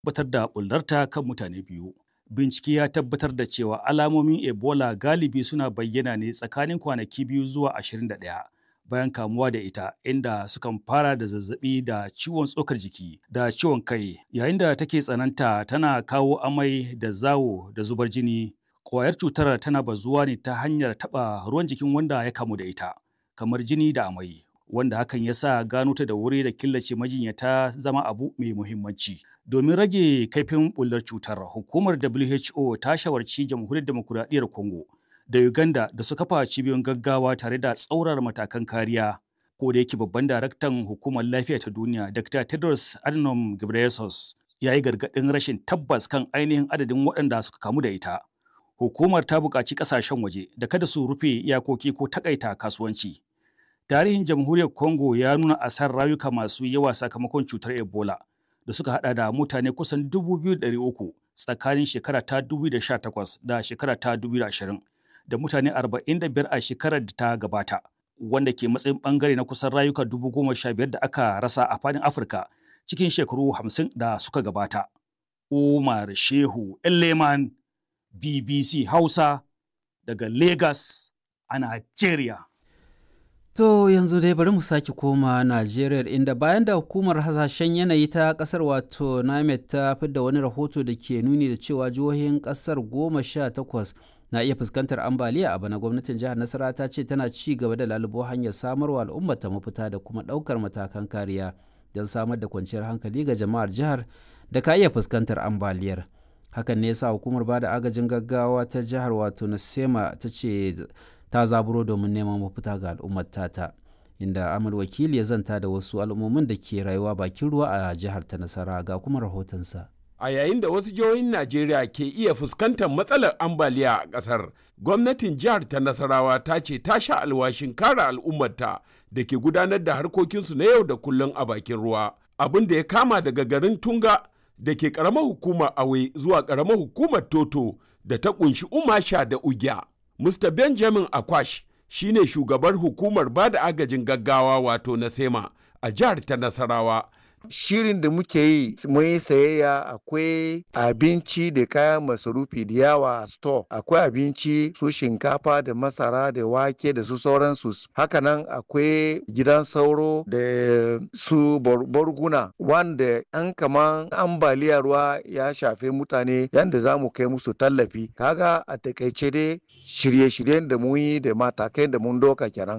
tabbatar da bullarta kan mutane biyu. Bincike ya tabbatar da cewa alamomin Ebola galibi suna bayyana ne tsakanin kwanaki biyu zuwa 21 bayan kamuwa da ita inda sukan fara da zazzabi da ciwon tsokar jiki da ciwon kai yayin da take tsananta tana kawo amai da zawo da zubar jini Kwayar cutar tana bazuwa ne ta hanyar taɓa ruwan jikin wanda ya kamu da ita, kamar jini da amai, wanda hakan ya sa gano ta da wuri da killace majinyata zama abu mai muhimmanci. Domin rage kaifin bullar cutar, hukumar WHO ta shawarci jamhuriyar demokuraɗiyyar Congo da Uganda da su kafa cibiyoyin gaggawa tare da tsaurar matakan kariya. Ko da yake babban daraktan hukumar lafiya ta duniya, Dr. Tedros Adhanom Ghebreyesus, ya yi gargaɗin rashin tabbas kan ainihin adadin waɗanda suka kamu da ita. hukumar ta buƙaci ƙasashen waje da kada su rufe iyakoki ko takaita kasuwanci. Tarihin jamhuriyar Congo ya nuna asar rayuka masu yawa sakamakon cutar Ebola da suka hada da mutane kusan 2,300 tsakanin shekara ta 2018 da shekara ta 2020 da mutane 45 a shekarar da ta gabata wanda ke matsayin bangare na kusan rayuka 15,000 da aka rasa a fadin Afirka cikin shekaru 50 da suka gabata. Umar Shehu Leman BBC Hausa daga Lagos a Najeriya. To yanzu dai bari mu sake koma Najeriya inda bayan da hukumar hasashen yanayi ta kasar wato NAMED ta fidda wani rahoto da ke nuni da cewa jihohin kasar goma sha takwas na iya fuskantar ambaliya a bana gwamnatin jihar Nasara ta ce tana ci gaba da lalubo hanyar samarwa al'ummar ta mafita da kuma ɗaukar matakan kariya don samar da kwanciyar hankali ga jama'ar jihar da ka iya fuskantar ambaliyar. hakan ne yasa hukumar bada agajin gaggawa ta jihar wato nasema ta ce ta zaburo domin neman mafita ga al'ummar tata inda amal wakili ya zanta da wasu al'ummomin da ke rayuwa bakin ruwa a jihar ta nasara ga kuma rahotonsa a yayin da wasu jihohin najeriya ke iya fuskantar matsalar ambaliya a ƙasar gwamnatin jihar ta nasarawa ta ce ta sha alwashin kare al'ummarta da ke gudanar da harkokinsu na yau da kullum a bakin ruwa abin da ya kama daga garin tunga da ke karamar hukumar awe zuwa karamar hukumar toto da ta kunshi umasha da ugya mr benjamin akwash shine shugabar hukumar ba da agajin gaggawa wato na sema a jihar ta nasarawa shirin da muke yi mun yi sayayya akwai abinci da kayan masarufi da yawa a store akwai abinci su shinkafa da masara da wake da su sauransu hakanan akwai gidan sauro da su borguna wanda an kaman ambaliya ruwa ya shafe mutane yadda za mu kai musu tallafi kaga a takaice dai shirye-shiryen da mun yi da matakai da mun doka kenan